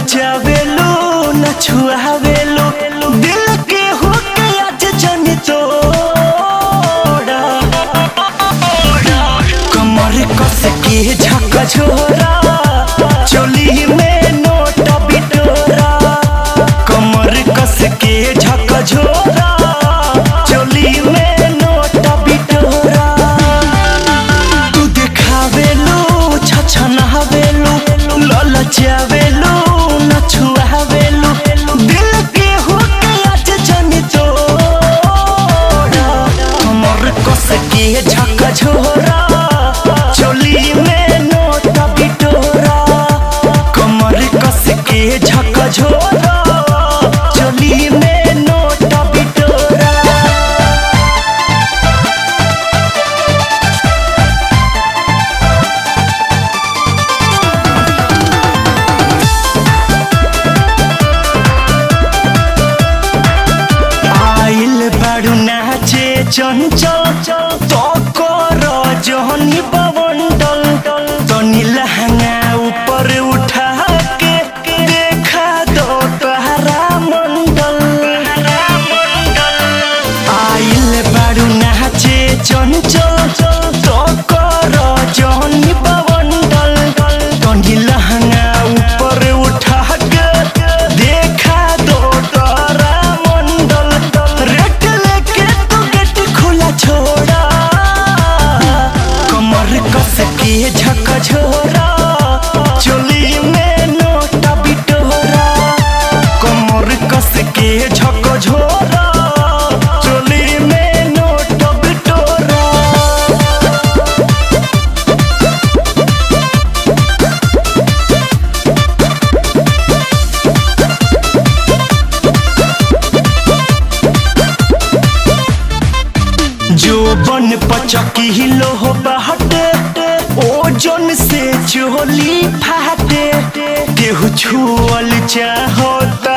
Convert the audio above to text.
ललचावेलो न छुआवेलो दिल के हो के आज जाने तोड़ा कमर कस के झक झोरा चोली में नोट बिटोरा कमर कस के झक झोरा चोली में नोट बिटोरा तू देखावेलो छछनावेलो ललचावेलो न छुआवेलो दिल के हो के आज जाने तोड़ा कमर कस के झक झोरा चोली में नोट बिटोरा कमर कस के झक झोरा चोली में नोट बिटोरा आइल बारू नाचे चंचल तो कर जहनी बवंडल तनी लहंगा ऊपर उठा के देखा दो तहरा मंडल आइल बारू नाचे चंचल तो कर जहनी बवंडल तनी लहंगा ऊपर उठा के देखा दो तोरा मंडल रेट लेके तू गेट खुला छोड़ा कमर कस के झक झोरा चोली में नोटा बिटोरा कमर कस के झक झोरा चोली में नोट बिटोरा जो बन पचकी हिलो हो बहटे ओजन से चोली फाटे केहू छुअल चाहता